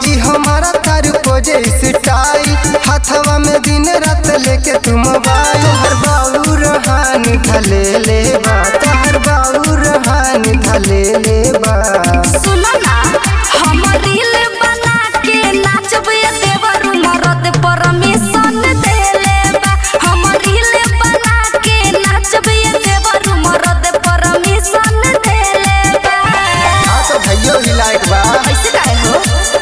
भौजी हमारा तार पोजे स्टाइल हाथवा में दिन रात लेके तुम मोबाइल हर बाबू रहानी धले ले बा तहर बाबू रहानी धले ले बा सुनो ना हम रील बना के नाचब ये देवर मरद परमिशन देले बा हम रील बना के नाचब ये देवर मरद परमिशन देले बा हाँ तो भैयो ही लायक बा ऐसे काहे हो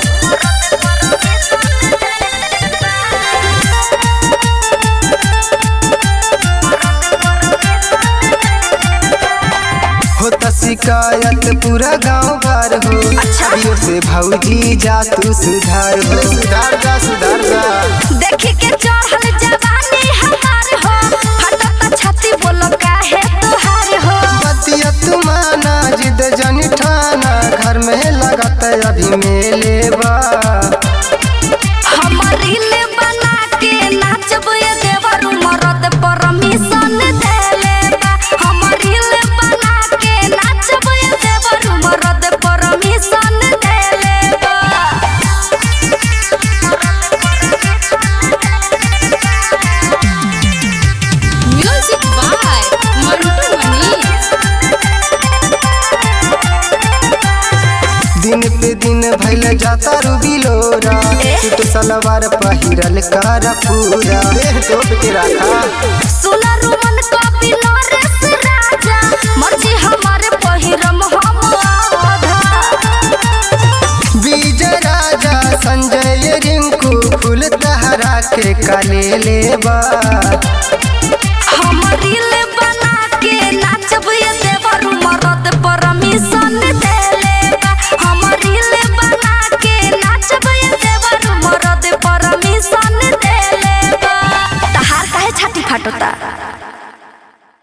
होता शिकायत पूरा गांव भर हो अच्छा। अभियो से भौजी जा तू सुधार हो सुधार जा सुधार जा देखी के चढ़ल जवानी हमार हो फटत छाती बोलो काहे तोहार हो बतिया तू माना जिद जनी ठाना घर में लगत अभी मेले बा हम रील बना के नाचब ये देवर मरद परमिशन देले बा हम रील बना के नाचब ये देवर मरद परमिशन देले बा म्यूजिक बाय मंटू मनीष दिन पे दिन भैल जाता रू बिलोरा ए? सूट सलवार पहिरल कर पूरा देह तोप के रखा सुना रुमन कॉपी नरेश राजा मर्जी हमारे पहिरम हम आधा विजय राजा संजय रिंकू फूल तहरा के काले लेबा हम रील